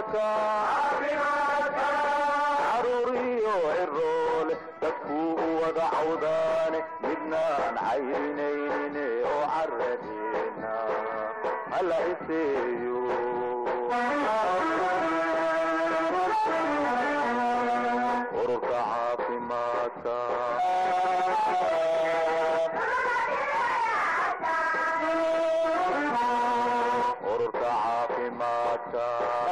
caafimaadka caruuriyo ciroole dadkuu u wada cawdaane midnaan cayrinaynin oo caradeena hala iseeyo ururka caafimaadka ururka caafimaadka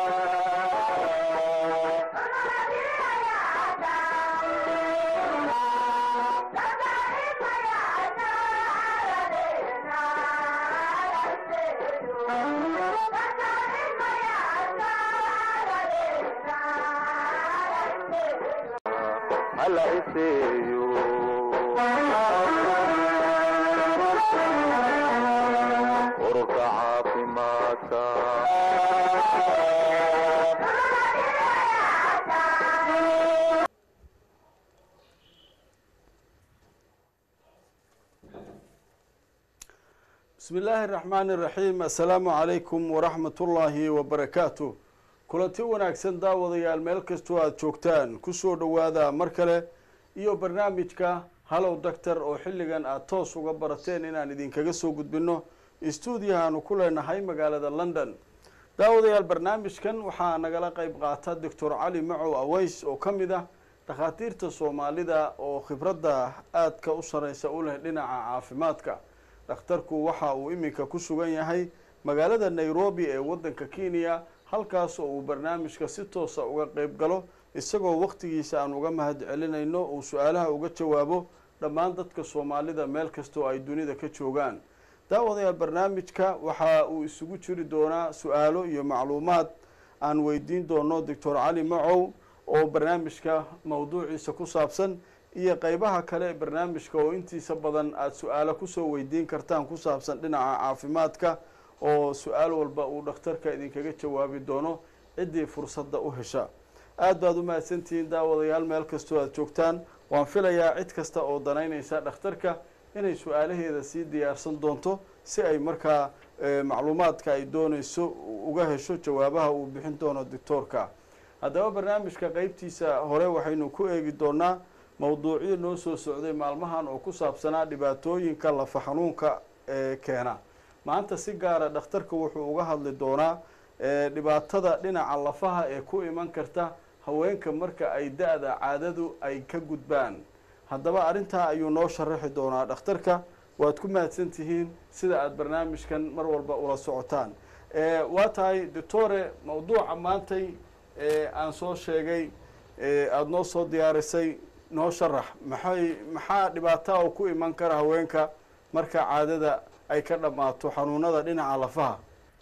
hala iseeyo ururka caafimaadka bismi illaahi araxmaani iraxiim assalaamu calaykum waraxmat ullaahi wabarakaatu kulanti wanaagsan daawadayaal meel kastoo aada joogtaan kusoo dhowaada mar kale iyo barnaamijka hallow doctor oo xilligan aada toos uga barateen inaan idinkaga soo gudbino stuudiyahaanu ku leenahay magaalada london daawadayaal barnaamijkan waxaa nagala qeyb qaata doctor cali macow aweys oo ka mid ah dhakhaatiirta soomaalida oo khibradda aadka u sareysa u leh dhinaca caafimaadka dhakhtarku waxa uu iminka ku sugan yahay magaalada nairobi ee waddanka kenya halkaas oo uu barnaamijka si toosa uga qeyb galo isagoo waqtigiisa aan uga mahad celinayno uu su-aalaha uga jawaabo dhammaan dadka soomaalida meel kastoo ay dunida ka joogaan daawadayaal barnaamijka waxa uu isugu jiri doonaa su-aalo iyo macluumaad aan weydiin doono doctor cali macow oo barnaamijka mawduuciisa ku saabsan iyo qeybaha kale barnaamijka oo intiisa badan aada su-aalo kusoo weydiin kartaan ku saabsan dhinaca caafimaadka oo su-aal walba uu dhakhtarka idinkaga jawaabi doono ciddii fursadda u hesha aada baad u mahadsantihiin daawadayaal meel kastoo aada joogtaan waan filayaa cid kasta oo danaynaysa dhakhtarka inay su-aalaheeda sii diyaarsan doonto si ay markaa macluumaadka ay doonayso uga hesho jawaabaha uu bixin doono doctoorka haddaba barnaamijka qeybtiisa hore waxaynu ku eegi doonaa mawduucyo noo soo socday maalmahan oo ku saabsanaa dhibaatooyinka lafa xanuunka ee keena maanta si gaara dhakhtarka wuxuu uga hadli doonaa dhibaatada dhinaca lafaha ee ku iman karta haweenka marka ay da-da caadadu ay ka gudbaan haddaba arrintaa ayuu noo sharaxi doonaa dhakhtarka waad ku mahadsan tihiin sida aada barnaamijkan mar walba ula socotaan waa tahay doctore mawduuca maantay aan soo sheegay aada noo soo diyaarisay noo sharax maxay maxaa dhibaataa oo ku iman kara haweenka marka caadada ay ka dhammaato xanuunada dhinaca lafaha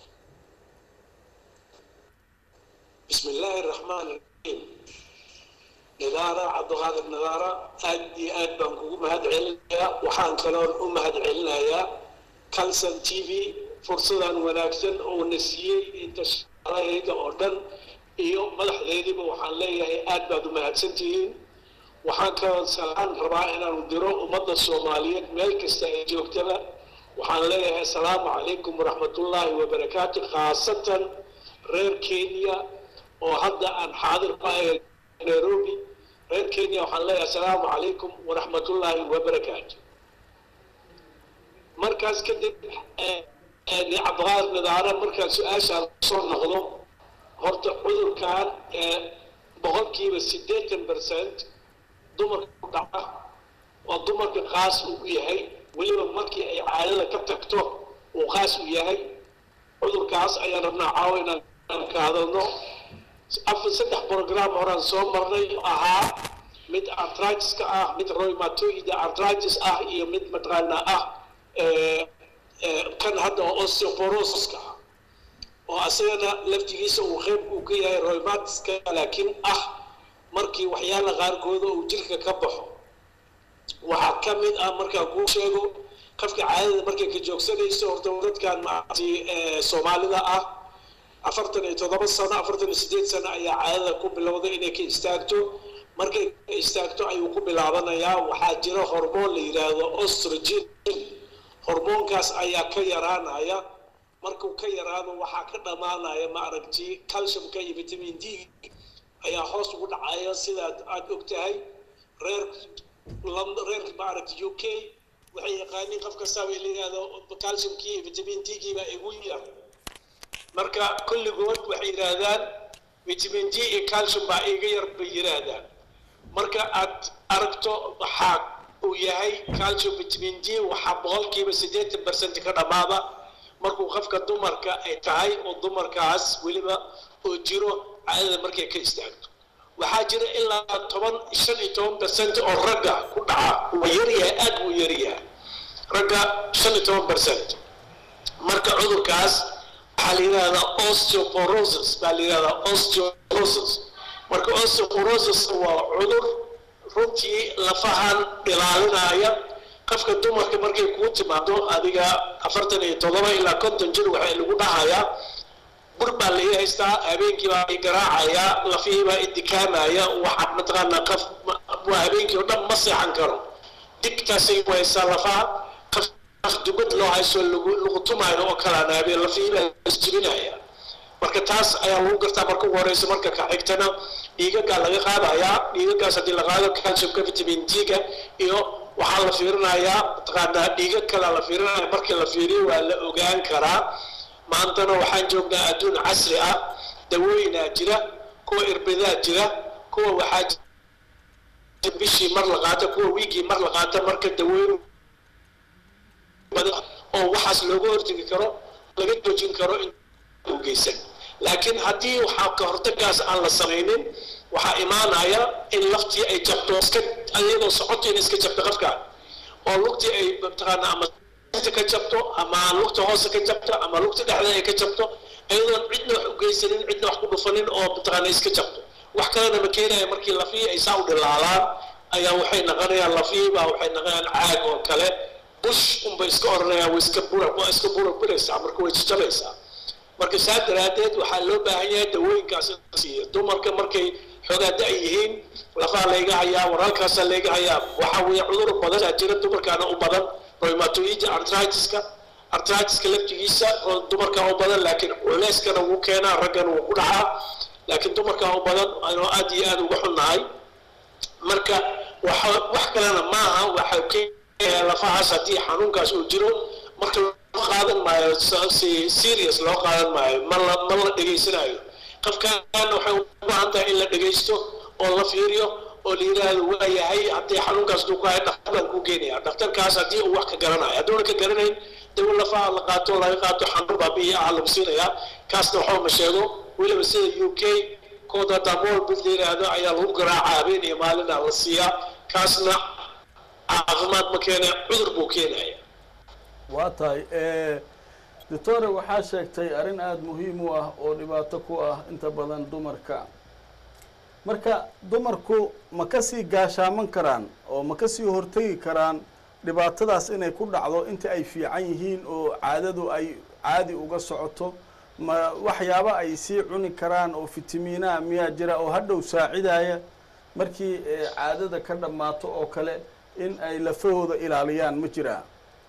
bismi illaahi araxmaan iraxiim nidaara cabdiqaadir nidaara aad iyo aad baan kugu mahad celinayaa waxaan kaloon u mahad celinayaa calson t v fursadan wanaagsan oo na siiyey inta shaqaalahayga oo dhan iyo madaxdeediiba waxaan leeyahay aad baad u mahadsan tihiin waxaan kaloo salaan rabaa inaanu diro ummadda soomaaliyeed meel kasta ay joogtaba waxaan leeyahay asalaamu calaykum waraxmatullaahi wabarakaatu khaasatan reer kenya oo hadda aan xaadir ku ahay nairobi reer kenya waxaan leeyahay asalaamu calaykum waraxmatullaahi wabarakaatu markaas kadib cabdiqaadir nidaara markaan su-aashaan soo noqdo horta cudurkan boqolkiiba siddeetan percent dumarka ku dhaca oo dumarka qaas uu u yahay weliba markii ay caadada ka tagto uu qaas u yahay cudurkaas ayaan rabnaa caawa inaan ka hadalno afar saddex program horaan soo marnay ahaa mid artritiska ah mid rheumatoid artritis ah iyo mid mataqaana ah kan hadda oo osteoporosiska ah oo asagana laftigiisa uu qeyb uu ka yahay rheumatiska laakiin ah markii waxyaala qaarkooda uu jirka ka baxo waxaa ka mid ah markaan kuu sheego qofka caadada markay ka joogsanayso horta dadkan maaragtay soomaalida ah afartan iyo toddoba sano afartan iyo sideed sano ayaa caadada ku bilowday inay ka istaagto markay ka istaagto ayuu ku bilaabanayaa waxaa jira hormoon la yidhaahdo ostrogen hormoonkaas ayaa ka yaraanaya markuu ka yaraado waxaa ka dhammaanaya ma aragti calciumka iyo vitamin d ayaa hoos ugu dhacaya sidaad aada og tahay reer reerka ma aragti u k waxay yaqaaniin qof kastaaba la yidhahdo calciumkii iyo vitamin d-gii baa igu yar marka kulligood waxay yidhaahdaan vitamin d iyo calcium baa iga yar bay yidhaahdaan marka aad aragto waxaa uu yahay calcium vitamin d waxaa boqolkiiba siddeetan percent ka dhammaada markuu qofka dumarka ay tahay oo dumarkaas weliba oo jiro caadada markay ka istaagto waxaa jira ilaa toban shan iyo toban percent oo ragga ku dhaca waa yaryahay aad buu yaryahay ragga shan iyo toban percent marka cudurkaas waxaa la yidhahdaa osteoporosis baa la yidhahdaa osteoporosis marka osteoporosis waa cudur runtii lafahan dhilaalinaya qofka dumarka markay kuu timaado adiga afartan iyo toddoba ilaa konton jir waxaa lagu dhahayaa bur baa la ii haystaa habeenkii baa i garaacayaa lafihii baa idikaamaya waxa mataqaanaa qof waa habeenkii oo dhan ma seexan karo digtaasay ku haysaa lafaha qof qof dubad loo hayso lagu lagu tumaayo oo kalaan habeen lafihii baa isjibinaya marka taas ayaa lagu gartaa marka ugu horeysa marka ka xigtana dhiigagaa laga qaadayaa dhiigagaas haddii la qaado calciumka vitamin d-ga iyo waxaa la fiirinayaa mataqaanaa dhiiga kalea la fiirinaya markii la fiiriyo waa la ogaan karaa maantana waxaan joognaa adduun casri ah dawooyinaa jira kuwa irbidaa jira kuwa waxaa jira bishii mar la qaato kuwa wiigii mar la qaato marka dawooyin badan oo waxaas looga hortegi karo laga joojin karo in u geysan laakiin haddii waxaa ka hortagaas aan la samaynin waxaa imaanaya in laftii ay jabto iska iyadoo socotiina iska jabto qofka oo lugtii ay mataqaana ama ka jabto ama lugta hoose ka jabto ama lugta dhexda ay ka jabto iyadoon cidna wax u geysanin cidna wax ku dhufanin oo mataqaana iska jabto wax kalena ma keenaya markii lafihii ay saa u dhilaalaan ayaa waxay naqonayaan lafihii baa waxay naqonayaan caag oo kale bush unbay iska oranayaan way iska bura waa iska bura buraysaa marka way jajabaysaa marka saa daraaddeed waxaa loo baahan yahay dawooyinkaas in la siiyo dumarka markay xoogaa da' yihiin lafaha layga hayaa waraalkaasaa layga hayaa waxaa weeye cudur badanaa jira dumarkaana u badan rheumatoid artritiska artritiska laftigiisa oo dumarka u badan laakiin culeyskana wuu keenaa raggana wuu ku dhacaa laakiin dumarka u badan anoo aad iyo aad uga xunnahay marka waxa wax kalena maaha waxa keenaya lafahaas haddii xanuunkaas uu jiro marka loo qaadan maayo si serious loo qaadan maayo ma la ma la dhegaysanayo qofkaan waxay u baahan tahay in la dhegaysto oo la fiiriyo oo la yidhaahdo waa yahay haddii xanuunkaas duu ku hayo dhakhtarkaan kuu geenaya dhakhtarkaas haddii uu wax ka garanayo hadduuna ka garanayn dawo lafaha la qaato laga qaato xanuun baabi'iya ah lagu siinayaa kaasna waxba ma sheego weliba sida u k kooda damool mid la yidhaahdo ayaa lagu garaaca habeen iyo maalina la siiyaa kaasna caafimaad ma keena cudur buu keenaya waa tahay doctore waxaa sheegtay arrin aada muhiim u ah oo dhibaato ku ah inta badan dumarka marka dumarku ma kasii gaashaaman karaan oo ma kasii hortegi karaan dhibaatadaas inay ku dhacdo inta ay fiican yihiin oo caadadu ay caadi uga socoto ma waxyaabo ay sii cuni karaan oo fitamiinaha miyaa jira oo hadhow saacidaya markii caadada ka dhammaato oo kale in ay lafahooda ilaaliyaan ma jiraa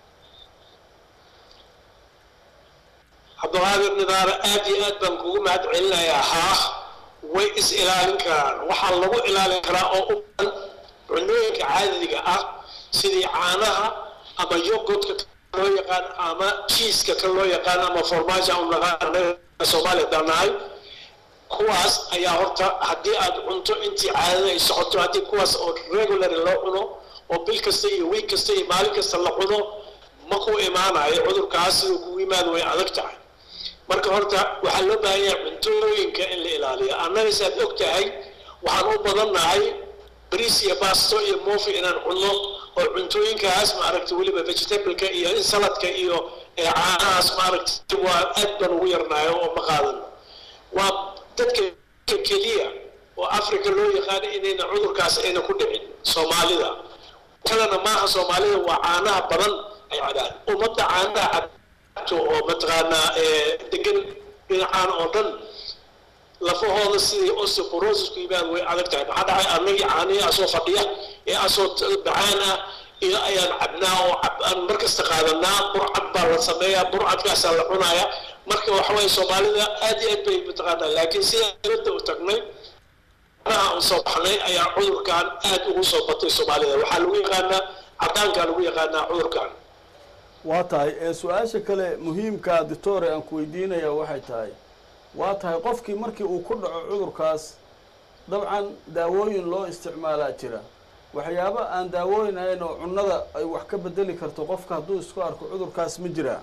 cabdulqaadir nidaare aad iyo aad baan kugu mahad celinayaa haah way is ilaalin karaan waxaa lagu ilaalin karaa oo u badan cunooyinka caadiga ah sidii caanaha ama yogodka loo yaqaan ama jiiska kan loo yaqaan ama formaaja u naqaan soomaaliya danahay kuwaas ayaa horta haddii aad cunto intii caadada ay socoto haddii kuwaas oo regulary loo cuno oo bil kasta iyo wiig kasta iyo maalin kasta la cuno ma ku imaanayo cudurkaas siduu kugu yimaado way adag tahay marka horta waxaa loo baahan yahay cuntooyinka in la ilaaliyo annaga saad og tahay waxaan u badannahay bariis iyo baasto iyo moofi inaan cunno oo cuntooyinkaas maaragta weliba vegetableka iyo in saladka iyo caanahaas maaragta waa aad baan ugu yarnaayo oo ma qaadano waa dadka keliya oo africa loo yaqaano inayna cudurkaas ayna ku dhicin soomaalida kalena maaha soomaalida waa caanaha badan ay cabaan ummadda caanaha cabto oo mataqaanaa degan dhinacaan oo dhan lafahooda sidii osteoporosis ku yimaad way adag tahay maxaa dhacay annagii caanihii asoo fadhiya ee asoo bacaan ah iyo ayaan cabnaa oo aan mar kasta qaadanaa burcad baa la sameeyaa burcadkaasaa la cunaaya marka waxa waye soomaalida aad iyo aad bay mataqaanaa laakiin sidaan dibadda u tagnay anaha aan soo baxnay ayaa cudurkan aad ugu soo batay soomaalida waxaa lagu yaqaanaa cadaankaa lagu yaqaanaa cudurkan waa tahay ee su-aasha kale muhiimka doctore aan ku weydiinaya waxay tahay waa tahay qofkii markii uu ku dhaco cudurkaas dabcan daawooyin loo isticmaalaa jira waxyaabo aan daawooyin ahayn oo cunnada ay wax ka bedeli karto qofka hadduu isku arko cudurkaas ma jiraa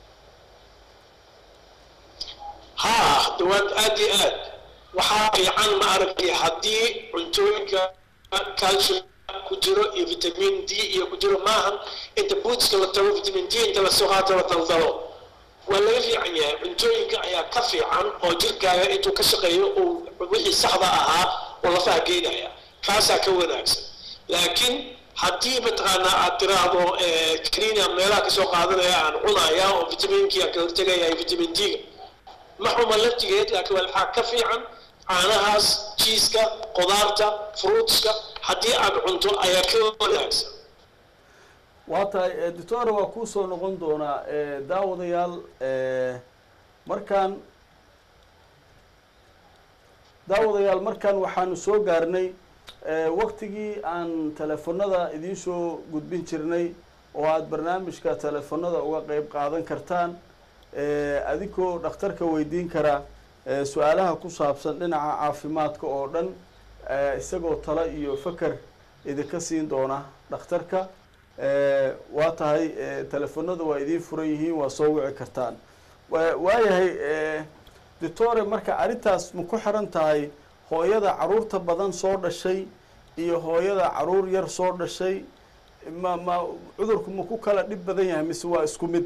haa dawaad aad iyo aad waxaa fiican ma aragtay haddii cuntooyinka calcium ku jiro iyo vitamin d iyo ku jiro maahan inta bootska la tago vitamin d inta lasoo qaato la daldalo waa laga fiican yahay cuntooyinka ayaa ka fiican oo jirkaaga intuu ka shaqeeyo uu wixii saxda ahaa oo lafaha geynaya kaasaa ka wanaagsan laakiin haddii mataqaanaa aad tiraahdo kaniina meelaha kasoo qaadanaya aan cunaya oo vitaminkii aan ka hortegaya vitamin d-ga ma xuma laftigeed laakiin waxaa ka fiican caanahaas jiiska qudaarta fruitska haddii aad cunto ayaa ka wanaagsan waa tahay doctore waa kuu soo noqon doonaa daawadayaal markaan daawadayaal markaan waxaanu soo gaarnay waktigii aan telefonada idiin soo gudbin jirnay oo aada barnaamijka telefonada uga qeyb qaadan kartaan adigoo dhakhtarka weydiin kara su-aalaha ku saabsan dhinaca caafimaadka oo dhan isagoo talo iyo faker idinka siin doona dhakhtarka waa tahay telefonada waa idiin furan yihiin waa soo wici kartaan waayahay doctore marka arrintaas ma ku xiran tahay hooyada caruurta badan soo dhashay iyo hooyada caruur yar soo dhashay ma ma cudurku ma ku kala dhib badan yahay mise waa isku mid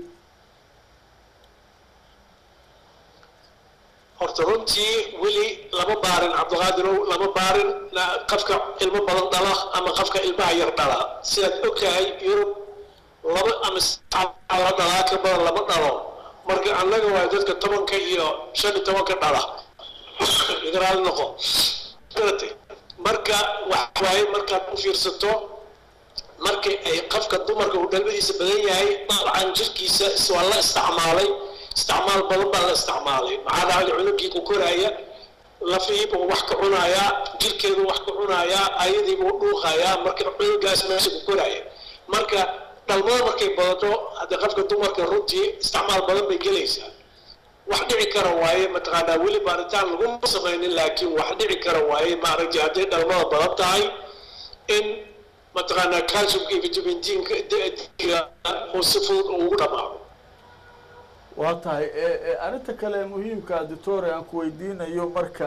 horta runtii weli lama baarin cabdiqaadirow lama baarin qafka ilmo badan dhala ama qafka ilmaha yar dhala sidaad ogtahay yurub laba ama la dhalaa ka badan lama dhalo marka annaga waa dadka tobanka iyo shan iyo tobanka dhala igraal noqo garatay marka waxa waaye markaad u fiirsato markii ay qafka dumarka uu dhalmadiisa badan yahay dabcan jirkiisa waa la isticmaalay isticmaal badan baa la isticmaalay maxaa dhacay cunugii ku koraya lafihiibuu wax ka cunayaa jirkeeduu wax ka cunayaa ayadiibuu dhuuqayaa marka cunugaas meesha ku koraya marka dhalmada markay badato haddii qofka dumarka runtii isticmaal badan bay gelaysaa wax dhici kara waaye mataqaanaa weli baaritaan laguma samaynin laakiin wax dhici kara waaye maaragtay hadday dhalmada badan tahay in mataqaanaa calciumka iyo vitamin d-ga uu si fudud ugu dhamaado waa tahay arrinta kale muhiimka doctore aan ku weydiinayo marka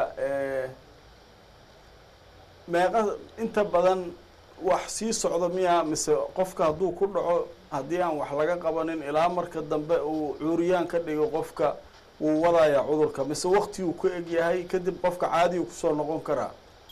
meeqa inta badan wax sii socdo miya mise qofka hadduu ku dhaco haddii aan wax laga qabanin ilaa marka dambe uu cuuriyaan ka dhigo qofka wuu wadaya cudurka mise waktiguu ka eg yahay kadib qofka caadigu kusoo noqon karaa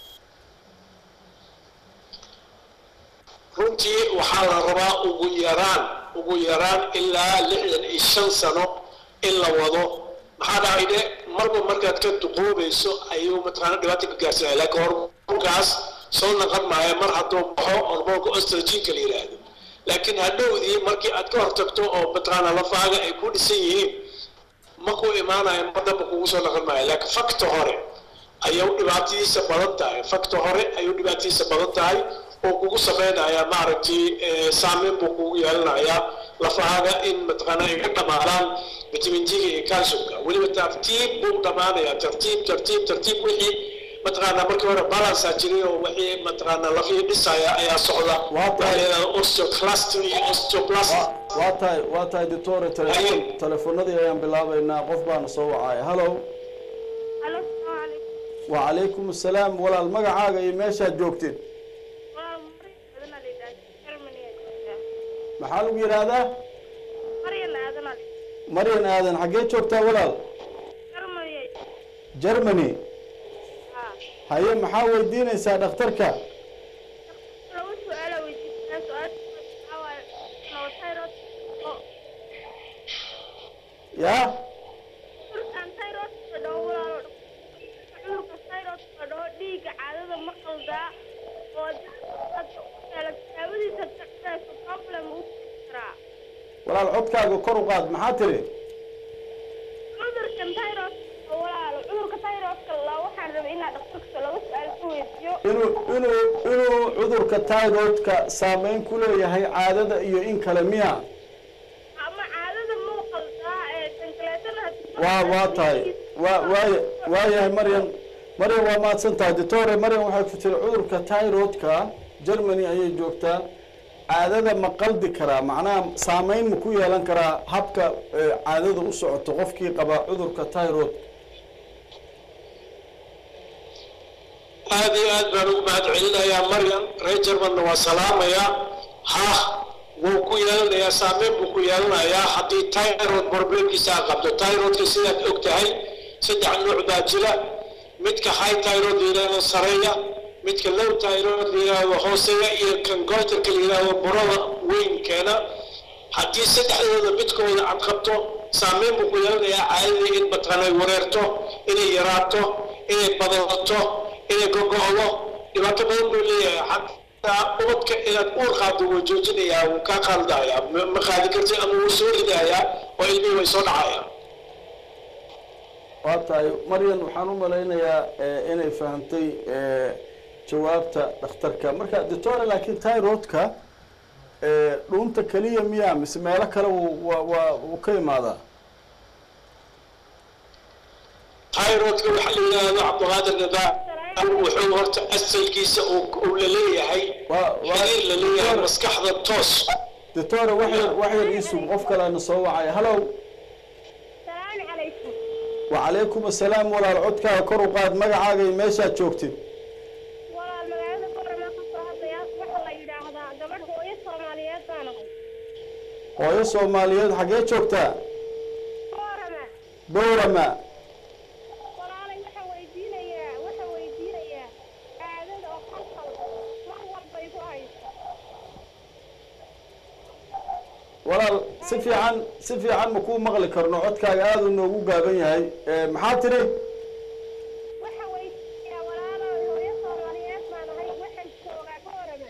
runtii waxaa la rabaa ugu yaraan ugu yaraan ilaa lixdan iyo shan sano in la wado maxaa dhacay de marba markaad ka duqoobayso ayuu mataqaana dhibaata ka gaarsanaya laakiin hormoonkaas soo naqon maayo mar hadduu baxo hormoonka ostragenka la yidhaahdo laakiin hadhowdii markii aad ka hortagto oo mataqaana lafaaga ay ku dhisan yihiin ma ku imaanayo mar damba kugu soo naqon maayo laakiin fakta hore ayuu dhibaatadiisa badan tahay fakta hore ayuu dhibaatadiisa badan tahay oo kugu sameynaya maaragtay saameyn buu kugu yeelanayaa lafahaaga in mataqaana ay ka dhamaadaan vitamin d-ga iyo calciumka weliba tartiib buu dhamaanayaa tartiib tartiib tartiib wixii mataqaana markii hore balansa jiray oo wixii mataqaana lafihii dhisaya ayaa socda osteoclastic iyo osteoplastic waa tahay waa tahay doctore telefon telefonadii ayaan bilaabeynaa qof baana soo wacaya hallo Halo, salaam calaykum. wacalaykum assalaam walaal magacaaga iyo meeshaad joogtid Waa Maryam Aadan Ali Daaji, Germany ayaa joogtaa. maxaa lagu yidhaahdaa Maryam Aadan Ali, maryan aadan xaggee joogtaa walaal Germany ayaa joogtaa. germany Haa. haye maxaa weydiinaysaa dhakhtarka Laba su'aal ayaa weydiinaysaa. Su'aasha waxaa waaye, noo thyroid oo- yaa cudurkan thyroid-ka dhaho walaalo. Cudurka thyroid-ka dhaho dhiigga caadada ma qaldaa oo dadka yeelata daawadiisa tacbeyso problem uu keeni karaa. walaal codkaaga kor u qaad maxaa tiri waraysiyo inuu inuu inuu cudurka tyroidka saameyn ku leeyahay caadada iyo in kale miya ama caadada muuqaldaa ee kankaleetana haddii waa waa tahay waa waaya waayahay maryam maryam waa mahadsan tahay doctore maryam waxay ku tiri cudurka tyroidka germany ayay joogtaa caadada ma qaldi karaa macnaha saameyn ma ku yeelan karaa habka eh, caadada u socoto qofkii qaba cudurka tyroid aad iyo aad baan ugu mahad celinayaa maryam reer jermanna waa salaamayaa ha wuu ku yeelanayaa saameyn buu ku yeelanayaa haddii tyrod problemkiisa aad qabto tyrodka sidaad og tahay saddex nuuc baa jira midka high tyrod la yidhaahdo sareeya midka low tyrod la yidhaahdo hooseeya iyo kan goiterka la yidhaahdo burada weyn keena haddii saddexdooda midkooda aad qabto saameyn buu ku yeelanayaa caadadii in mataqaanay wareerto inay yaraato inay badato inay gogo'do dhibaato badan buu leeyahay xataa ubadka inaad uur qaado wuu joojinayaa wuu kaa qaldayaa ma ma qaadi kartid ama wuu soo ridayaa oo ilmihii way soo dhacayaan waa tahay maryan waxaan u malaynayaa eh, inay fahamtay eh, jawaabta dhakhtarka marka doctore laakiin tyroidka eh, dhuunta keliya miya mise meelo kale wuu waa waa wuu ka imaadaa tayrodka waxaa la yidhaahdo cabdiqaadir nidaam wuxuu horta asalkiisa uu uu la leeyahay waa waa xiriir la leeyahay doctor- maskaxda toos doctore wax yar wax yar iisug qof kaleana soo wacaya hallow salaamu calaykum wacalaykum assalaam walaal codkaaga kor u qaad magacaaga iyo meeshaad joogtid walaal magaalada boorama ka soo hadlaya waxaa la yidhaahdaa gabadh hooyo soomaaliyeed baan ahay hooyo soomaaliyeed xaggee joogtaa boorama bowrama walaalay waxaa weydiinayaa waxaa weydiinayaa caadada oo qalqal mar walba igu hayso walaal si fiican si fiican ma kuu maqli karno codkaaga aada u noogu gaaban yahay Eh, maxaa tiri waxaa weydiinayaa walaalo hooyo soomaaliyeed baan ahay waxaan joogaa boorama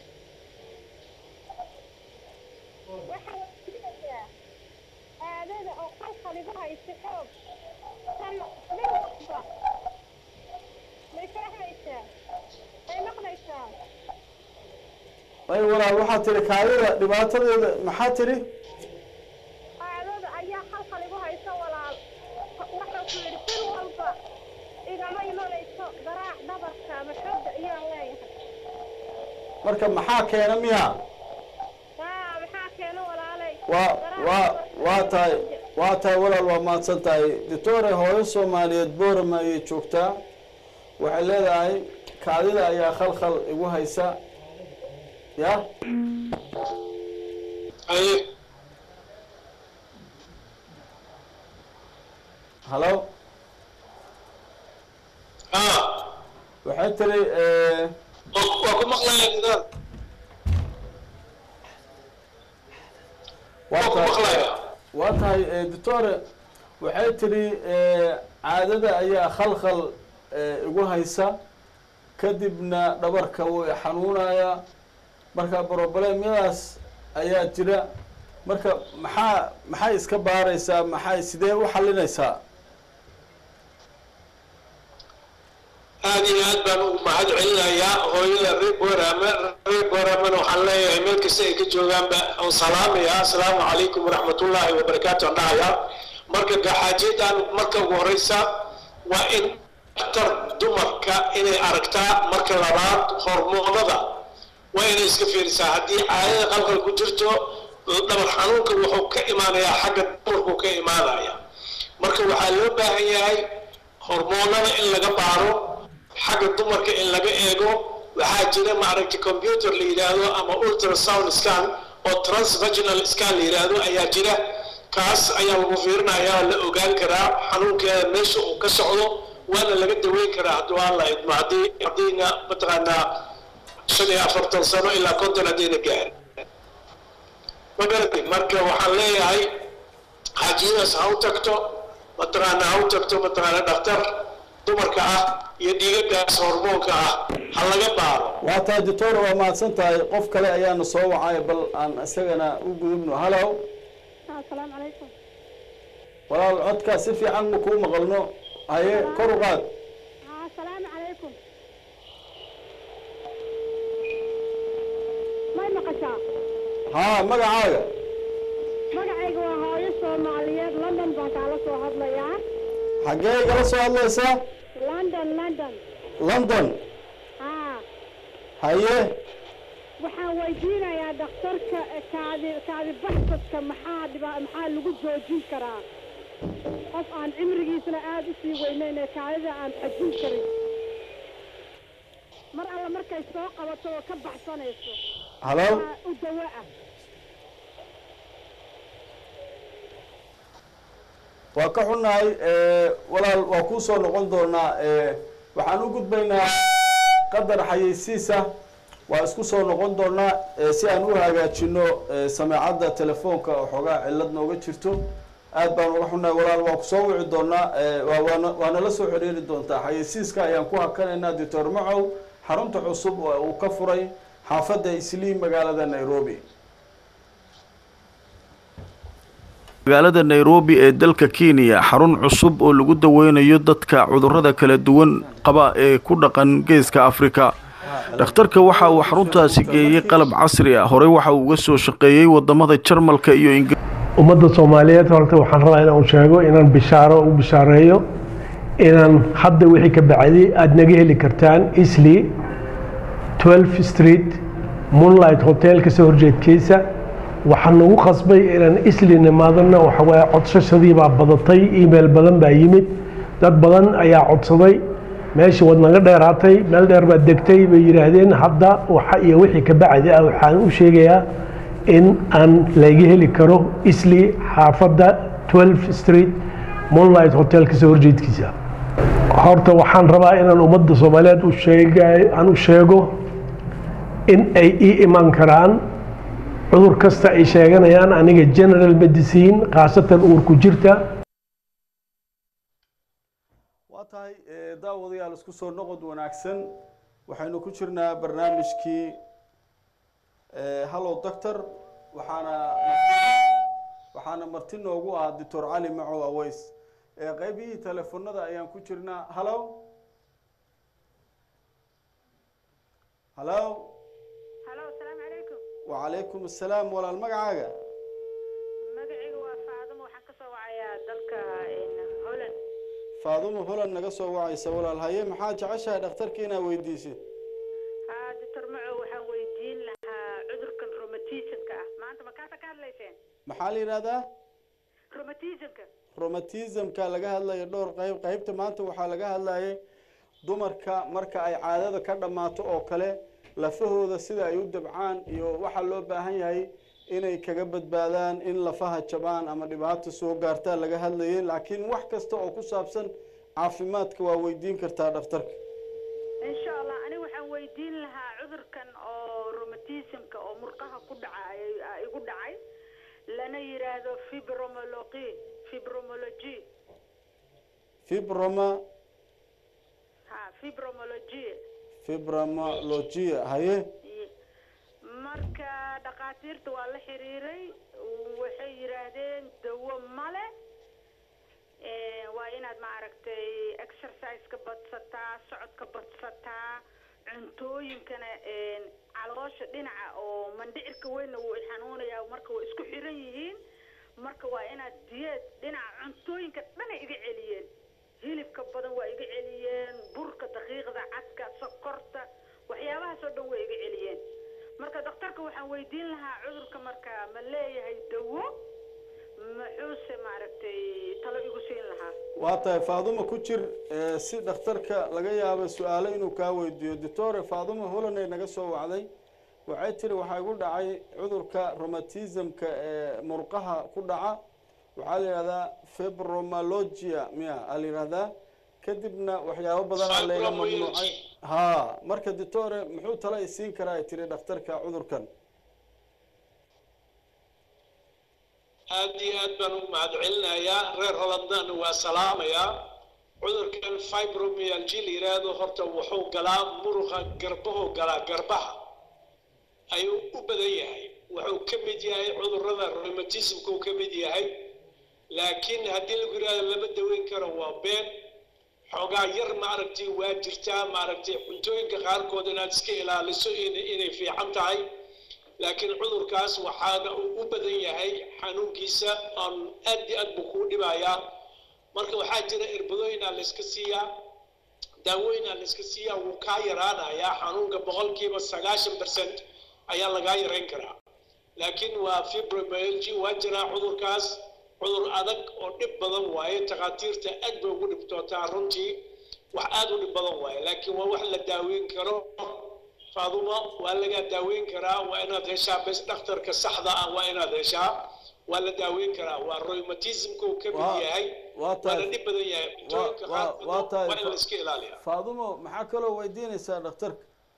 waxaa weydiinayaa caadada oo qalqal igu hayso xoog tan mid walba may fahmaysaa may maqlaysaa ay walaal waxaa tiri kaadida dhibaatadeeda maxaa tiri caadada ayaa qalqal igu hayso walaal waxaan ku yidhi bil walba igama imanayso garaac dhabarka ama xooga ayaan leeyahay marka maxaa keena miya haa maxaa keena walaalay waa Garaac waa dhabarka waa iyo tahay xooga. waa tahay walaal waa mahadsan tahay doctore hooyo soomaaliyeed boorama ayay joogtaa waxay leedahay kaadida ayaa khalkhal igu haysa ya Aye. hallo ha waxay tiri eh, waa waa ku maqlayaa nidaam waa waa ku tahay maqlayaa waa tahay eh, doctore waxay tidhi eh, caadada ayaa khalkhal eh, igu haysa kadibna dhabarka way xanuunaya marka problemyadaas ayaa jira marka maxaa maxay iska baaraysaa maxay sidee u xalinaysaa aad iyo aad baan ugu mahad celinayaa hooyada reer boorama reer booramana waxaan leeyahay meel kasta ay ka joogaanba aan salaamayaa asalaamu calaykum waraxmatullaahi wabarakaatu aan dhahayaa marka gaxaajeedaan marka ugu horeysa waa in daktar dumarka inay aragtaa marka labaad hormoonada waa inay iska fiirisaa haddii caadada qalqal ku jirto dhabar xanuunka wuxuu ka imaanayaa xagga dumarku ka imaanaya marka waxaa loo baahan yahay hormoonada in laga baaro xagga dumarka in laga eego waxaa jira maaragtay computer la yidhaahdo ama ultrasound scan oo transvaginal scan la yidhaahdo ayaa jira kaas ayaa lagu fiirinayaa la ogaan karaa xanuunkeeda meesha uu ka socdo waana laga daweyn karaa hadduu aan la idmo haddii haddiina mataqaanaa shan iyo afartan sano ilaa konton haddayna gaarin ma garatay marka waxaan leeyahay xaajiyadaas ha u tagto mataqaana ha u tagto mataqaana dhaktar dumarka ah iyo dhiigagaas hormoonka ah ha laga baaro waa tahay doctor waa mahadsan tahay qof kale ayaana soo wacay bal aan isagana u gudubno hallow asalaamu calaykum walaal codkaa si fiican ma kuu maqalno haye kor u qaad asalaamu calaykum haa magacaaga magacayga waa hooyo soomaaliyeed london baan kaala soo hadlayaa xaggee igala soo hadlaysaa london london london haa haye waxaan weydiinayaa dhakhtarka kaadi kaadi baxsadka maxaa dhiba maxaa lagu joojin karaa qof aan cimrigiisana aada u sii weynayn ee kaadida aan xajin karin mar alla markay soo qabato oo ka baxsanayso halo waa u dawo ah waa ka xunnahay eh, walaal waa kuu soo noqon doonaa eh, waxaan u gudbaynaa qadar xayeysiisa waa isku soo noqon doonaa eh, si aan u hagaajino eh, sameecadda telefoonka oo xoogaa cillad nooga jirto aad baan uga xunnahay walaal waa ku soo wici doonaa eh, waa waana waa nala soo xiriiri doontaa xayeysiiska ayaan ku hakanaynaa doctor macow xarunta cusub oo uu ka furay xaafadda isliim magaalada nairobi magaalada nairobi ee dalka kenya xarun cusub oo lagu daweynayo dadka cudurrada kala duwan qaba ee ku dhaqan geeska afrika dhakhtarka waxa uu xaruntaasi geeyey qalab casri ah horey waxa uu uga soo shaqeeyey wadamada jarmalka iyo ingiriiska ummadda soomaaliyeed horta waxaan rabaa inaan sheego inaan bishaaro u bishaareeyo inaan hadda wixii ka bacday aada naga heli kartaan isli 12 street moonlight hotel kasoo horjeedkiisa waxaan nagu qasbay inaan isli nimaadana waxawaaye codsashadii baa badatay email badan baa yimid dad badan ayaa codsaday meeshii waad naga dheeraatay meel dheer baad degtay bay yidhaahdeen hadda waxa iyo wixii ka bacdi ah waxaan u sheegayaa in aan laga heli karo isli xaafadda 12 street moonlight hotel kasoo horjeedkiisa horta waxaan rabaa inaan ummadda soomaaliyeed u sheega aan u sheego in ay ii iman karaan cudur kasta ay sheeganayaan aniga general medicine khaasatan uurku jirta waa tahay eh, daawadayaal isku soo noqod wanaagsan waxaynu ku jirnaa barnaamijkii eh, hallow doctor waxaana waxaana marti noogu ah doctor cali macow aweys eh, qaybihii telefonada ayaan ku jirnaa hallow hallow halo asalaamu calaykum wacalaykum assalaam walaal magacaaga magacayga waa faadimo waxaan kasoo wacayaa dalka holland faadumo holan naga soo wacaysa walaal haye maxaa jeceshahay dhakhtarka inaad weydiisid haa doctor macow waxaan weydiin lahaa cudurkan romatismka ah maanta makaasa ka hadlayseen maxaa la yidhahdaa romatismka romatismka laga hadlayo dhowr qayb qaybta maanta waxaa laga hadlayay dumarka marka ay caadada ka dhammaato oo kale lafahooda sida ay u dabcaan iyo waxaa loo baahan yahay inay kaga badbaadaan in lafaha jabaan ama dhibaato soo gaartaa laga hadlayay laakiin wax kasta oo ku saabsan caafimaadka waa weydiin kartaa dhakhtarka insha allah aniga waxaan weydiin lahaa cudurkan oo romatismka oo murqaha ku dhaca ay- aa igu dhacay lana yiraahdo fibromology fibromology fibroma ha fibromology fibromologia haye marka dhakhaatiirta waa la xiriiray waxay yidhaahdeen dawo male Eh, waa inaad maaragtay exerciseka badsataa socodka badsataa cuntooyinkana eh, caloosha dhinaca oo mandhicirka weynna wuu xanuunayaa marka way isku xiran yihiin marka waa inaad diyeed dhinaca cuntooyinka dhanay iga celiyeen hilibka badan waa iga celiyeen burka daqiiqda cadka sokorta waxyaabahaas oo dhan way iga celiyeen marka dhakhtarka waxaan weydiin lahaa cudurka marka ma leeyahay dawo muxuuse maaragtay talo igu siin lahaa waa tahay faadumo ku jir eh, si dhakhtarka laga yaabo su-aalo inuu kaa weydiiyo doctore faadumo holanay naga soo wacday waxay tiri waxaa igu dhacay cudurka romatismka ee murqaha ku dhaca waxaa la yidhahdaa fibromalogia miya aa la yidhahdaa kadibna waxyaabo badanaa layga mamnuucay ha marka doctore muxuu talo i siin karaa ay tiri dhakhtarka cudurkan aad iyo aad baan u mahadcelinayaa reer hollandana waa salaamayaa cudurkan fibromyalgia la yidhaahdo horta wuxuu galaa muruqa garbahu galaa garbaha ayuu u badan yahay wuxuu ka mid yahay cudurrada rheumatismka uu ka mid yahay laakiin haddii lagu yidhahdo lama daweyn karo waa been xoogaa yar maaragtay waa jirtaa maaragtay cuntooyinka qaarkood inaad iska ilaaliso in- inay fiican tahay laakiin cudurkaas waxaana uu u badan yahay xanuunkiisa aan aad iyo aad buu kuu dhibayaa marka waxaa jira irbadooyinaa layska siiyaa daawooyinaa layska siiyaa wuu kaa yaraanayaa xanuunka boqolkiiba sagaashan percent ayaa lagaa yarayn karaa laakiin waa fibromyalgia waa jiraa cudurkaas cudur adag oo dhib badan waaye takhaatiirta aad bay ugu dhibtootaa runtii wax aad u dhib badan waaye laakiin waa wax la daaweyn karo faadumo waa lagaa daaweyn karaa waa inaad heshaa bes dhakhtarka saxda ah waa inaad heshaa waa la daaweyn karaa waa rheumatismka uu ka mid Waa- yahay waa waana tahay dhib badan yahay waa- cunooyinka waa- qaarkood waa tahay waa in la iska ilaaliyaa faadumo maxaa kaloo weydiinaysaa dhakhtarka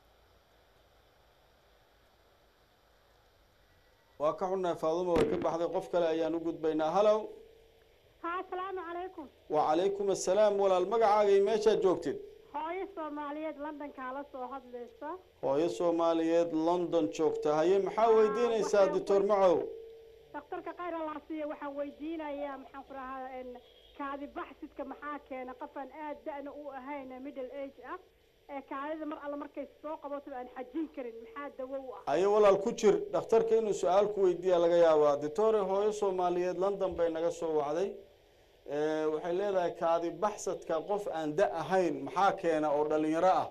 waa ka xunnahay faadumo way ka baxday qof kale ayaan u gudbaynaa halow ها السلام عليكم wacalaykum assalaam walaal magacaaga iyo meeshaad joogtid hooyo soomaaliyeed london kaala soo hadlaysa hooyo soomaaliyeed london joogta haye maxaa weydiinaysaa doctor macow dhakhtarka khayr alaasiya waxaan weydiinayaa maxaan ku rahaa kaadi baxsidka maxaa keena qofaan aad da-na u ahayn middle age ah ee kaadida mar alle markay soo qabato aan xajin karin maxaa dawo u ah haye walaal ku jir dhakhtarka inuu su-aal ku weydiiya laga yaabaa doctore hooyo soomaaliyeed london bay naga soo wacday Eh, waxay leedahay kaadi baxsadka qof aan da ahayn maxaa keena oo dhalinyaro ah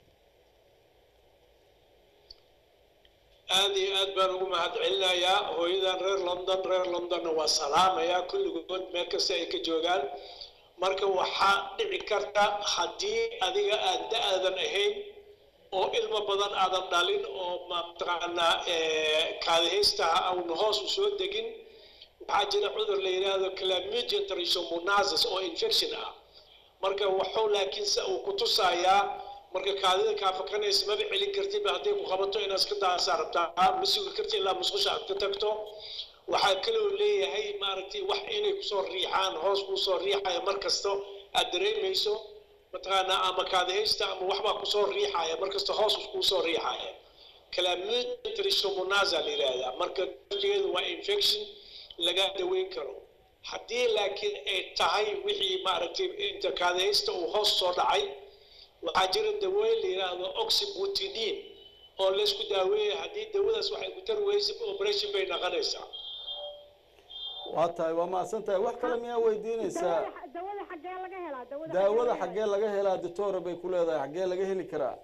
aad iyo aad baan ugu mahadcelinayaa hooyadan reer london reer londonna waa salaamayaa kulligood meel kasta ay ka joogaan marka waxaa dhici karta haddii adiga aad da-aadan ahayn oo ilmo badan aadan dhalin oo mataqaanaa kaadihaystaha aan hoos u soo degin waxaa jira cudur la yidhaahdo chlamydia trichomonasis oo infection ah marka waxuu laakiin se uu ku tusayaa marka kaadida kaa fakanaysa maba celin kartid hadday ku qabato inaad iska daasaa rabtaa ma sugi karti ilaa musqusha aad ka tagto waxaa kaloo leeyahay maaragtay wax inay kusoo riixaan hoos kuusoo riixaya mar kasto aad dareemayso mataqaanaa ama kaadihaysta ama waxbaa kusoo riixaya mar kasta hoos kuusoo riixaya chlamydia trichomonasis la yidhaahdaa marka darteedu waa infection laga daweyn karo haddii laakiin ay tahay wixii maaragtay inta kaadihaysta uu hoos soo dhacay waxaa jira dawooyin la yidhaahdo oxybutidine oo laysku daaweeya haddii dawadaas waxay ku tari weysa operation bay noqonaysaa waa tahay waa mahadsan tahay wax kale miyaa weydiinaysaa dawada dawada xaggee laga helaa dawada daawada laga xaggee laga helaa doctore bay ku leedahay xaggee laga heli karaa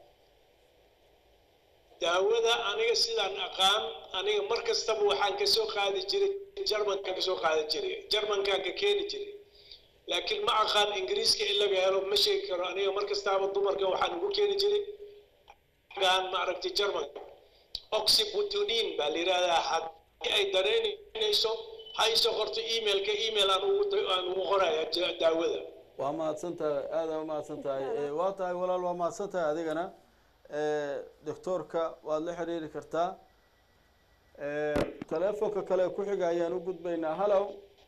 daawada aniga sidaan aqaan aniga mar kastaba waxaan kasoo qaadi jiray jarmankaan kasoo qaadi jiray jarmankaan ka keeni jiray laakiin ma aqaan ingiriiska in laga helo ma sheegi karo aniga mar kastaaba dumarka waxaan ugu keeni jiray gaan maaragtay jarmanka oxybutudin baa la yidhahdaa haddii ay dareynayso ha isoo qorto emailka email aan ugu aan ugu qoraya ja- daawada waa mahadsan tahay aada waa mahadsan tahay Eh, waa tahay walaal waa mahadsan tahay adigana Eh, doctoorka waad la xiriiri kartaa Eh, teleefonka kale ku xiga ayaan u gudbaynaa hallow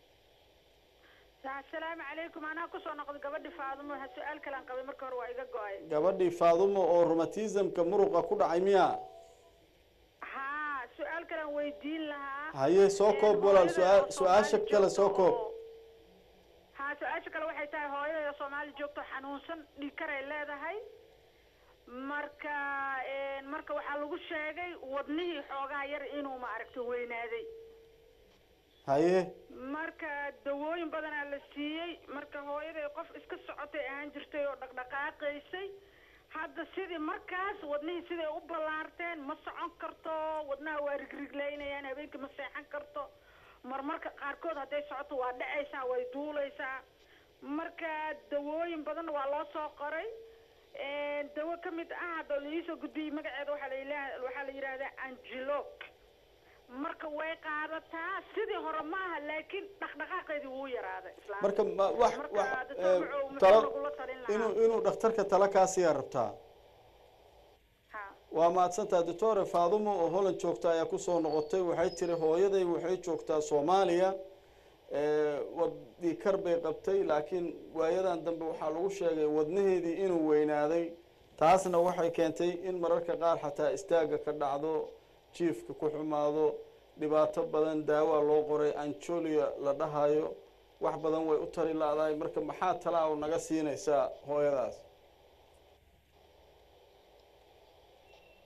asalaamu calaykum anaa kusoo noqday gabadhi faadumo ha su-aal kalaan qabay marka hore waa iga go-ay gabadhii faadumo oo rheumatismka muruqa ku dhacay miya haa su-aal kalaan weydiin lahaa haye soo koob walaal su-aa- su-aasha kale soo koob haa su-aasha kale waxay tahay hooyada soomaali joogto xanuunsan dhiikaray leedahay marka marka waxaa lagu sheegay wadnihii xoogaha yar inuu maaragtay weynaaday haye marka dawooyin badanaa la siiyey marka hooyaday qof iska socotay ahaan jirtay oo dhaqdhaqaaqaysay hadda sidii markaas wadnihii siday u ballaarteen ma socon karto wadnaha waa rigriglaynayaan habeenkii ma seexan karto marmarka qaarkood hadday socoto waa dhacaysaa way duulaysaa marka dawooyin badan waa loo soo qoray dawo ka mid ah hadda liisoo gudbiyey magaceeda waxaa la yila- waxaa la yidhaahdaa angelok marka way qaadataa sidii hore maaha laakiin dhaqdhaqaaqeedii wuu yaraaday islaamka marka ma wax Marka wax dadka eh, wuxuu- muxuu talo nagula talin lahaa? inuu inuu dhakhtarka tala kaasiyaa rabtaa ha waa mahadsantaha doctore faadumo oo holland joogta ayaa kusoo noqotay waxay tiri hooyaday waxay joogtaa soomaaliya Eh, wadii kar bay qabtay laakiin waayadan dambe waxaa lagu sheegay wadnaheedii inuu weynaaday taasna waxay keentay in mararka qaar xataa istaaga ka dhacdo jiifka ku xumaado dhibaato badan daawaa loo qoray anjolia la dhahayo wax badan way u tari la-dahay marka maxaa talaa oo naga siinaysaa hooyadaas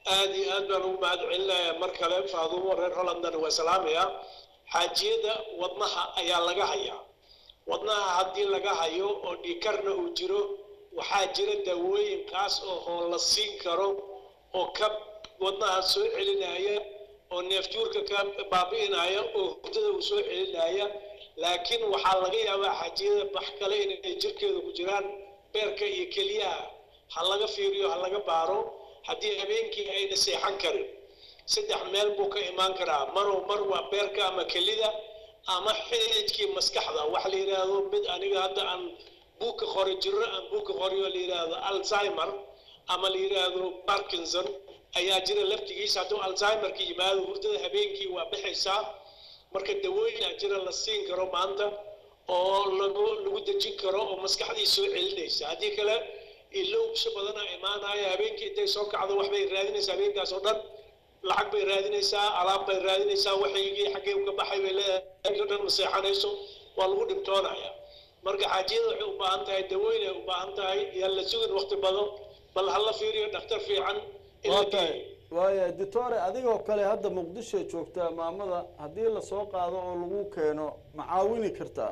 aad iyo aad baan ugu mahad celinayaa mar kale faadumo reer hollandana waa salaamaya xaajiyada wadnaha ayaa laga hayaa wadnaha haddii laga hayo oo dhiikarna uu jiro waxaa jira daawooyin kaas oo hoo la siin karo oo ka wadnaha soo celinaya oo neefjuurka ka baabi'inaya oo hurdada uu soo celinaya laakiin waxaa laga yaabaa xaajiyada bax kale inay jirkeeda ku jiraan beerka iyo keliyaha ha laga fiiriyo ha laga baaro haddii habeenkii ayna seexan karin saddex meel buu ka imaan karaa marow mar waa beerka ama kelida ama xididkii maskaxda wax la yidhaahdo mid aniga hadda aan buugka qori jiro aan buugka qoriyo la yidhaahdo alzheimer ama la yidhaahdo parkinson ayaa jira laftigiisa hadduu alzheimerka yimaado hurdada habeenkii waa bixaysaa marka dawooyinaa jira la siin karo maanta oo lagu lagu dejin karo oo maskaxdii soo celinaysa haddii kale ilowbsho badana imaanaya habeenkii intay soo kacdo waxbay raadinaysaa habeenkaas oo dhan lacag bay raadinaysaa alaab bay raadinaysaa waxaygii xaggee uga baxay bay leedahay o dhan ma seexanayso waa lagu dhibtoonaya marka xaajiyada waxay u baahan tahay dawooyin ay u baahan tahay yaan la sugin waqti badan bal hala fiiriyo dhakhtar fiican in la waa geeyo tahay waaya ditore adigoo kale hadda muqdisho joogtaa maamada haddii lasoo qaado oo lagu keeno ma caawini kartaa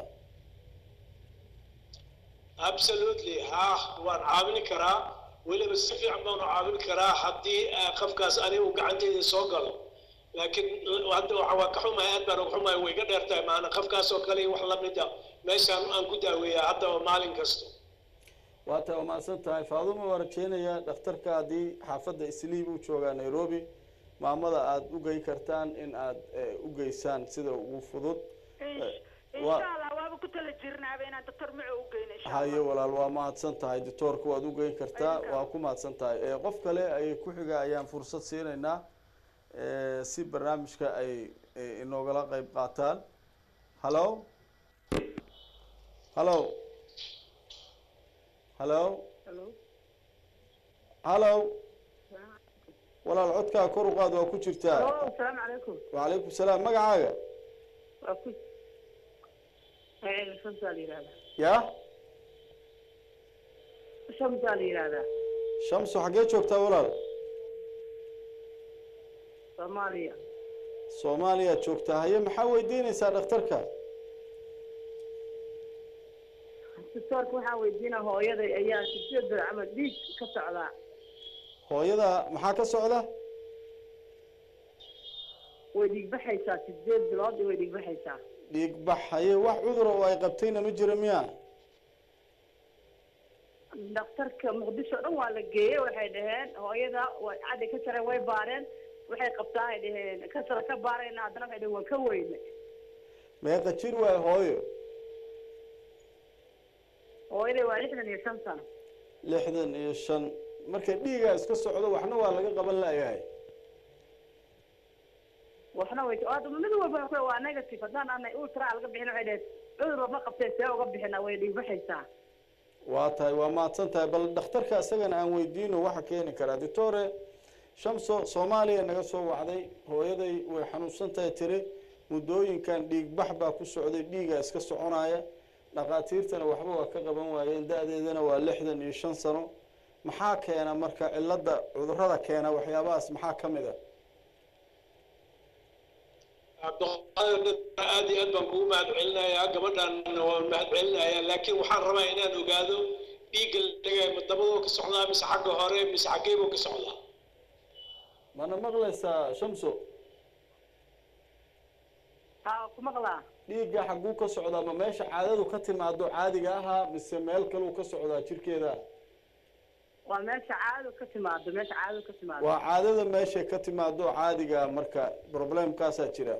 absolutely ha waan caawin karaa weliba si fiican baanu caawin karaa haddii ah, qofkaas anigu gacanteyda soo galo laakiin hadda waxa waa ka xumahay aad baan uga xumahay way ga dheer tahay maana qofkaas oo kale iyo wax lamid a meeshaan aan ku daaweeyaa hadda oo maalin kasta waa tahay waa mahadsan tahay faaduma waa rajeynayaa dhakhtarka haddii xaafadda isliib uu joogaa nairobi maamada aada u gey kartaan in aada eh, u geysaan sida ugu fudud insha waa- allah waaba ku tala jirnaaba inaan doctor maco u geyno insha haye allah walaal waa mahadsan tahay doctoorka waad u geyn kartaa Idinka. waa ku mahadsan tahay Eh, qof kale ayay ku xiga ayaan fursad siinaynaa eh, si barnaamijka ay eh, inoogala qeyb qaataan hallo hallo hallo hallo walaal codkaa kor u qaad waa ku jirtaa asalaamu calaykum wacalaykum salaam magacaaga waa ku shamsaa la yihahdaa ya shamsaa la yihahdaa shamso xaggee joogtaa walaal soomaaliya soomaaliya joogtaa haye maxaa weydiinaysaa dhakhtarka doctoorka waxaan weydiina hooyaday ayaa sideed bil camal dhiig ka socdaa hooyada maxaa ka socda way dhiigbaxaysaa sideed bilood way dhiigbaxaysaa dhiig bax haye wax cudura oo ay qabtayna ma jira miya dhakhtarka muqdisho dhan waa la geeyey waxay dhaheen hooyada way caddi ka jareen way baareen waxay qabtaa ay dhaheen kasara ka baarayna haddana waxay dhaheen waan ka weyne meeqa jir waay hooyo hooyaday waa lixdan iyo shan sano lixdan iyo shan marka dhiigaa iska socdo waxna waa laga qaban laayahay waxna way aad mid walba waxay waa negative haddaan aanay ultra laga bixin waxay dhaheen cudur ma qabtee see uga bixina way dhiigbaxaysaa waa tahay waa mahadsan tahay bal dhakhtarka isagana aan weydiino waxa keeni karaa doctore shamso soomaaliya naga soo wacday hooyaday way xanuunsan tahay tiri muddooyinkan dhiig bax baa ku socday dhiigaa iska soconaya dhakhaatiirtana waxba waa ka qaban waayeen da-deedana waa lixdan iyo shan sano maxaa keena marka cilada cudurada keena waxyaabahaas maxaa ka mid a cabdiqaadir aad iyo aad baan kugu mahad celinayaa gabadhan waan mahad celinayaa laakiin waxaan rabaa inaan ogaado dhiigga la dhigay ma dabadoo ka socdaa mise xagga hore mise xaggeebuu ka socdaa mana maqlaysaa shamso haa ku maqlaa dhiigga xagguu ka socdaa ma meesha caadadu ka timaado caadiga ahaa mise meel kaluu ka socdaa jirkeeda waa meesha caadadu ka timaado meesha caadadu ka timaado waa caadada meeshay ka timaado caadiga marka problemkaasaa jira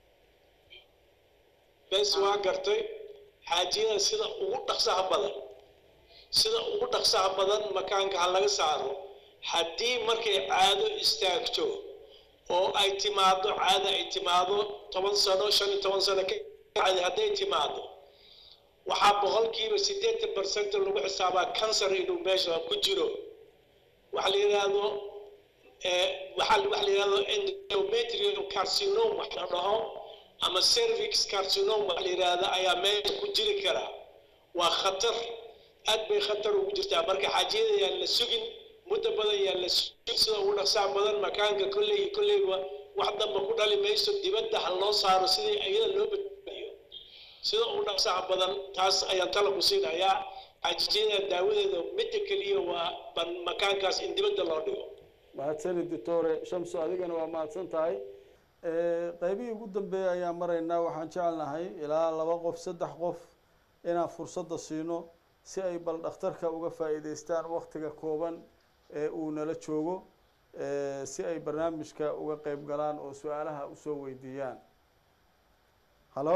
bes waa gartay xaajiyada sida ugu dhaqsaha badan sida ugu dhaqsaha badan makaanka ha laga saaro haddii markay caado istaagto oo ay timaado caada ay timaado toban sano shan iyo toban sano ka bacdi hadday timaado waxaa boqolkiiba siddeetan percent lagu xisaabaa cancer inuu meesha ku jiro waxa la yidhaahdo eh, waxaa waxa la yidhahdo endometrial carcinome wax la dhaho ama cervix carcinome waxa la yidhaahdo ayaa meesha ku jiri kara waa khatar aad bay khatar ugu jirtaa marka xaajiyada yaan la sugin muddo badan yaa la sugin sida ugu dhaqsaa badan makaanka kolley kolleyba wax damba ku dhali mayso dibadda ha loo saaro sidii iyada loo badbaadiyo sida ugu dhaqsaha badan taas ayaan tala ku siinayaa xaajijyada daawadeeda midda keliya waa ban makaankaas in dibadda loo dhigo mahadsanid doctore shamso adigana waa mahadsan tahay Eh, qaybihii ugu dambeeyay ayaan maraynaa waxaan jecelnahay ilaa laba qof saddex qof inaan fursadda siino si ay bal dhakhtarka uga faa'iidaystaan waktiga kooban ee uu nala joogo eh, si ay barnaamijka uga qeyb galaan oo su-aalaha usoo weydiiyaan halo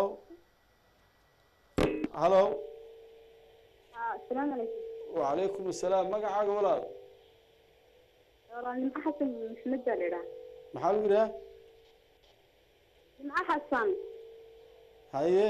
halo asalaamu calaykum wacalaykum assalaam magacaaga walaal walaal nimco xasan maxmed baa la idhaha maxaa lagu yidhaha nimco xasan haye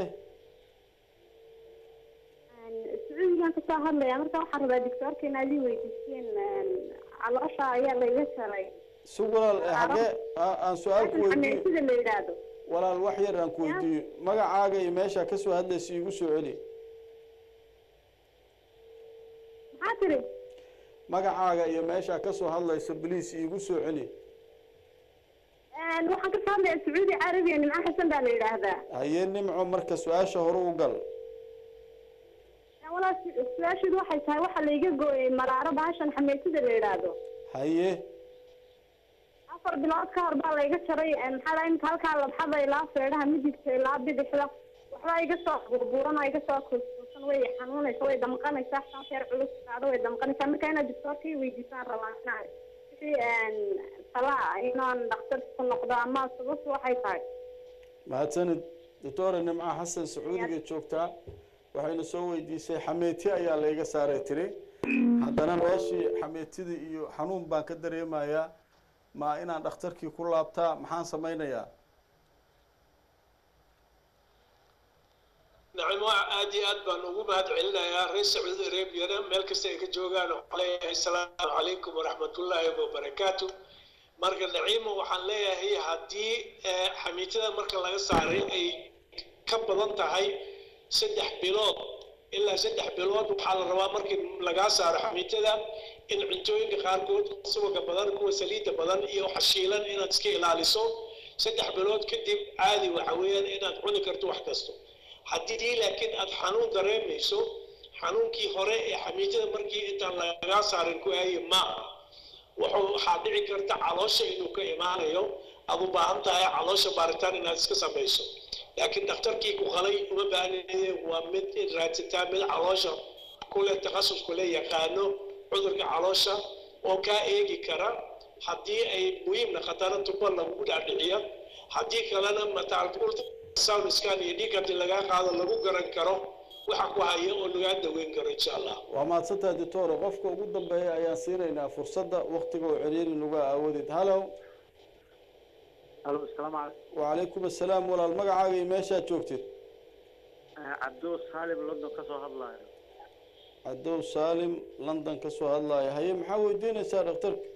sacuudigan kasoo hadlaya marka waxaan rabaa doctoorka inaad ii weydiiseen caloosha ayaa layga jaray si walaal eh, xagee a- aan su-aal ku weydiiyo sida la yidhaahdo walaal wax yar aan ku weydiiyo magacaaga iyo meeshaa kasoo hadlaysa iigu soo celi maxaa tiri magacaaga iyo meeshaa kasoo hadlaysa bliis iigu soo celi waxaan kasoo hadlaya sacuudi carabiya nimco xasan baa la yidhaahdaa haye nimco marka su-aasha hore u gal walaal su- su-aasheedu waxay tahay waxaa layga gooyay maraaro bahashan xameysida la yidhaahdo haye afar bilood ka hor baa layga jaray maxaa lahay imika halkaa labxada ilaa feedhaha midigta ilaa bidixda waxbaa iga soo burburan oo iga soo kuuskuusan way xanuunaysa way damqanaysaa shan feer culus qaado way damqanaysaa marka inaad doctoorka i weydiisaan rabaa inaa wixii talaa inaan dhakhtar ku noqdo ama sababtu waxay tahay mahadsanid doctore nimco xasan sacuudiga joogtaa waxayna soo weydiisay xameeti ayaa layga saaray tiri haddana meeshii xameetidii iyo xanuun baan ka dareemayaa ma inaan dhakhtarkii ku laabtaa maxaan samaynayaa nacam waa aad iyo aad baan ugu mahad celinayaa reer sacuudi arabiyana meel kasta ay ka joogaan waxaan leeyahay asalaamu calaykum waraxmatullaahi wabarakaatu marka naciimo waxaan leeyahay haddii eh, xamiitada marka laga saaray ay ka badan tahay saddex bilood ilaa saddex bilood waxaa la rabaa markii lagaa saaro xamiitada in cuntooyinka qaarkood subaga badan kuwa saliidda badan iyo xashiilan inaad iska ilaaliso saddex bilood kadib caadi waxa weeyaan inaad cuni karto wax kasto haddii laakiin aad xanuun dareemayso xanuunkii hore ee xamiitada markii intaan lagaa saarin ku aaye maaha wuxuu waxaa dhici karta caloosha inuu ka imaanayo aad u baahan tahay caloosha baaritaan inaad iska samayso laakiin dhakhtarkii ku qalay uma baahnide waa mid in raadsataa mid caloosha kule takhasus kule yaqaano cudurka caloosha oo kaa eegi kara haddii ay muhiim naqatana tuba lagu dhaadhiciya haddii kalena mataalkulta sound scan iyo dhiig haddii lagaa qaado lagu garan karo waxa ku haya oo lagaa daweyn karo insha allah waa mahadsantahay doctore qofka ugu dambeeya ayaan siinaynaa fursadda waktiga oo celiiri nuga aawadeed hallow alo asalaamu calaykum wacalaykum assalaam walaal magacaaga iyo meeshaad joogtid cabdo saalim london ka soo hadlaayo cadow saalim london kasoo hadlaya haye maxaa weydiinaysaa dhakhtarka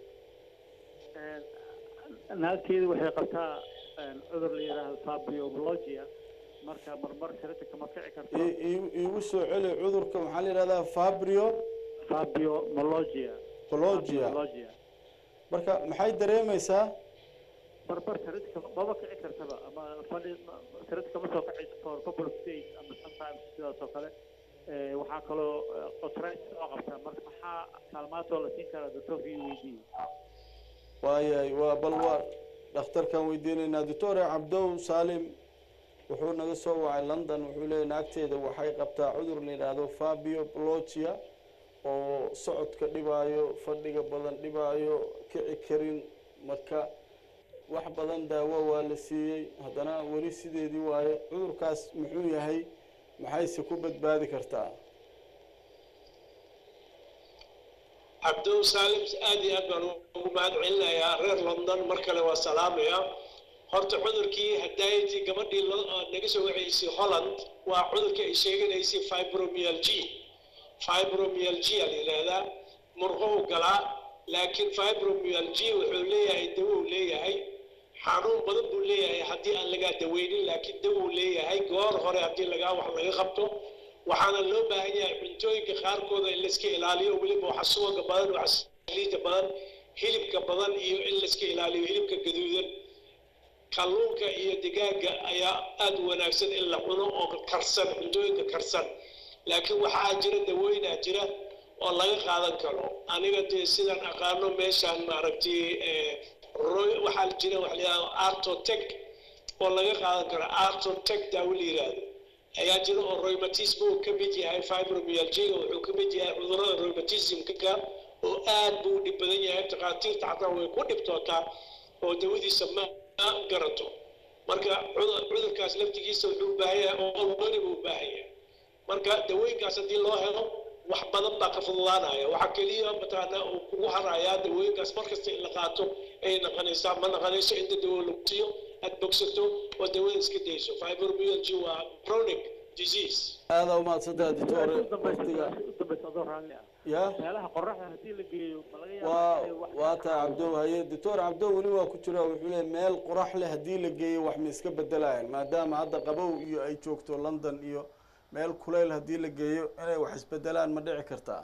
naagteedu waxay qabtaa cudur la yidhaahdo fabiomologia marka marmar sirita kama kici karto I- ii- iigu soo celi cudurka maxaa la yidhahdaa fabrio fabiomologia pologia Fabiomologia. marka maxay dareemaysaa marmar sirita kama maba kici kartaba ama fadhi sirita kama soo kacayso for couple of days ama sometimes sidaas oo kale Eh, waxaa kaloo otritis oo qabtaa marka maxaa kaalmaatoo la siin karaa doctorka iyo weydiiye waayahay waa bal waa dhakhtarkaan weydiinaynaa doctore cabdow saalim wuxuu naga soo wacay london wuxuu leeyahy naagteeda waxay qabtaa cudur la yidhaahdo fabio pologia oo socodka dhibaayo fadhiga badan dhibaayo kici karin marka wax badan daawo waa la siiyey haddana weli sideedii waaye cudurkaas muxuu yahay maxayse ku badbaadi kartaa cabdow saalim aad iyo aad baan ugu mahad celinayaa reer london mar kale waa salaamaya horta cudurkii hadaaytii gabadhii lo- oo naga soo waceysay holland waa cudurkii ay sheeganaysay fibromyalgia fibromyalgia la yidhaahdaa murqow galaa laakiin fibromyalgia wuxuu leeyahay dawow leeyahay xanuun badan buu leeyahay haddii aan lagaa daweynin laakiin dawow leeyahay goor hore haddii lagaa wax laga qabto waxaana loo baahan yahay cuntooyinka qaarkooda in layska ilaaliyo weliba waxa suwaga badan waxa saliida badan hilibka badan iyo in layska ilaaliyo hilibka gaduudan kalluunka iyo digaaga ayaa aada u wanaagsan in la cuno oo karsan cuntooyinka karsan laakiin waxaa jira dawooyinaa jira oo laga qaadan karo aniga dee sidaan aqaano meeshaan maaragtay roy- waxaa jira waxa la yidhahdo artotec oo laga qaadan karo artotec daawo la yidhaahdo ayaa jira oo rheumatism uu ka mid yahay fibromyalgia wuxuu ka mid yahay cudurrada rheumatismka oo aad buu u dhib badan yahay takhaatiirta xataa way ku dhibtootaa oo dawadiisa ma ma garato marka cudur- cudurkaas laftigiisa wuxuu u baahan yahay oo weli buu u baahan yahay marka dawooyinkaas haddii loo helo wax badan baa ka fududaanaya waxaa keliya mataqaana uu kugu harayaa dawooyinkaas markasta in la qaato ay naqanaysaa ma naqanayso inta dawo lagu siiyo aad bogsato oo dawada iska dayso fibromyalgia waa chronic disease aada umahadsantaha dictore waqtiga ya meelaha qoraxda haddii la geeyo ma laga waa yaabaa inay wax waa tahay cabdow haye doctor cabdow weli waa ku jira wuxuu leeyahy meel qorax leh haddii la geeyo wax ma iska bedelayan maadaama hadda qabow iyo ay joogto london iyo meel kuleyl haddii la geeyo inay wax isbedelaan ma dhici kartaa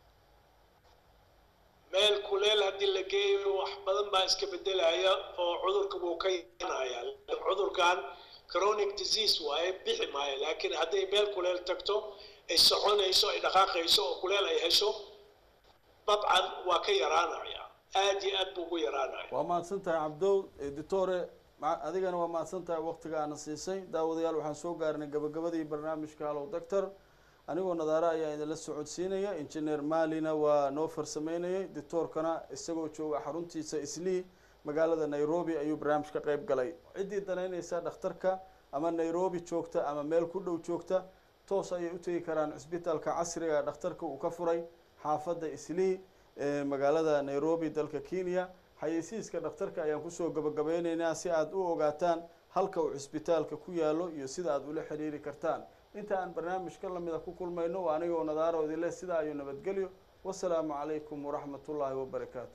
meel kuleel haddii la geeyo wax badan baa iska bedelaya oo cudurka wuu ka yanaya cudurkan chronic disease waaye bixi maayo laakiin hadday meel kuleel tagto ay soconayso ay dhaqaaqayso oo kuleel ay hesho dabcan waa ka yaraanaya aad iyo aad buu ugu yaraanaya waa mahadsan tahay cabdow Eh, doctore ma- adigana waa mahadsan tahay waqtiga aana siisay daawadayaal waxaan soo gaarnay gabagabadii barnaamijka hallow doctor anigoo nadaare ayaa idinla socodsiinaya injineer maalina waa noo farsameynayay doctoorkana isagoo jooga xaruntiisa islii magaalada nairobi ayuu barnaamij ka qeyb galay ciddii danaynaysa dhakhtarka ama nairobi joogta ama meel ku dhow joogta toos ayay u tegi karaan cisbitaalka casriga ee dhakhtarka uu ka furay xaafadda islii ee magaalada nairobi dalka kenya xayeysiiska dhakhtarka ayaan kusoo gabagabeyneynaa si aada u ogaataan halka uu cisbitaalka ku yaalo iyo sida aada ula xiriiri kartaan inta aan barnaamijka lamida ku kulmayno waa anigoo nadaaro idinle sidaa ayuu nabadgelyo wasalaamu calaykum waraxmat ullaahi wabarakaatu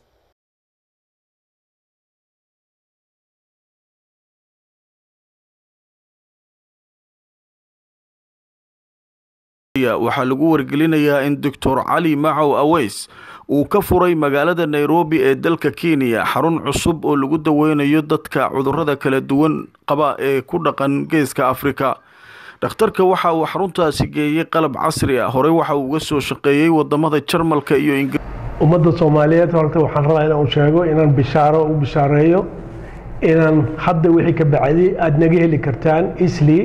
waxaa lagu wargelinayaa in doctor cali macow aweys uu ka furay magaalada nairobi ee dalka kenya xarun cusub oo lagu daweynayo dadka cudurrada kala duwan qaba ee ku dhaqan geeska afrika dhakhtarka waxa uu xaruntaasi geeyey qalab casri ah horey waxa uu uga soo shaqeeyey wadamada jarmalka iyo ingiriiska ummadda soomaaliyeed horta waxaan rabaa inaan sheego inaan bishaaro u bishaareeyo inaan hadda wixii ka bacdi aada naga heli kartaan isli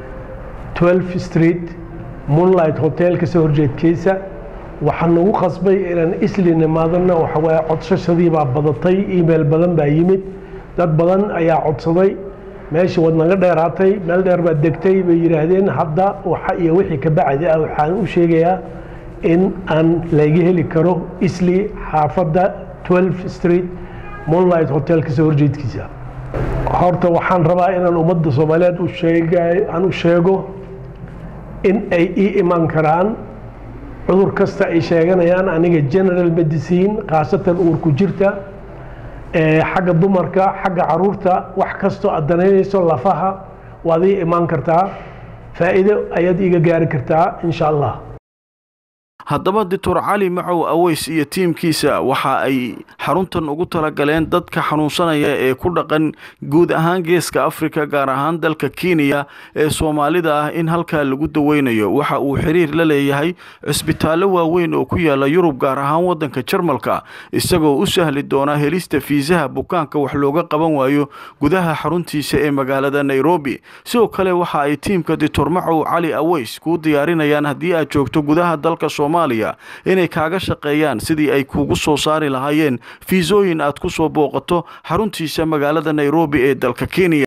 12 street moonlight hotel kasoo horjeedkiisa waxaan nagu qasbay inaan isli nimaadana waxa waaye codsashadii baa badatay email badan baa yimid dad badan ayaa codsaday meeshii wad naga dheeraatay meel dheer baad degtay bay yidhaahdeen hadda waxa iyo wixii ka bacdi ah waxaan u sheegayaa in aan laga heli karo isli xaafadda 12 street moonlight hotel kasoo horjeedkiisa horta waxaan rabaa inaan ummadda soomaaliyeed u sheega aan u sheego in ay ii iman karaan cudur kasta ay sheeganayaan aniga general medicine khaasatan uurku jirta ee xagga dumarka xagga caruurta wax kastoo aad danaynayso lafaha waad ii imaan kartaa faa'iido ayaad iiga gaari kartaa insha allah haddaba doctor cali macow aweys iyo tiimkiisa waxa ay xaruntan ugu talagaleen dadka xanuunsanaya ee ku dhaqan guud ahaan geeska afrika gaar ahaan dalka kenya ee soomaalida ah in halkaa lagu daweynayo waxa uu xiriir la leeyahay cisbitaallo waaweyn oo ku yaala yurub gaar ahaan wadanka jarmalka isagoo u sahli doona helista fiisaha bukaanka wax looga qaban waayo gudaha xaruntiisa ee magaalada nairobi sidoo kale waxa ay tiimka doctor macow cali aweys kuu diyaarinayaan haddii aad joogto gudaha dalka soomaaliya inay kaaga shaqeeyaan sidii ay kuugu soo saari lahaayeen fiisooyin aad ku soo booqato xaruntiisa magaalada nairobi ee dalka kenya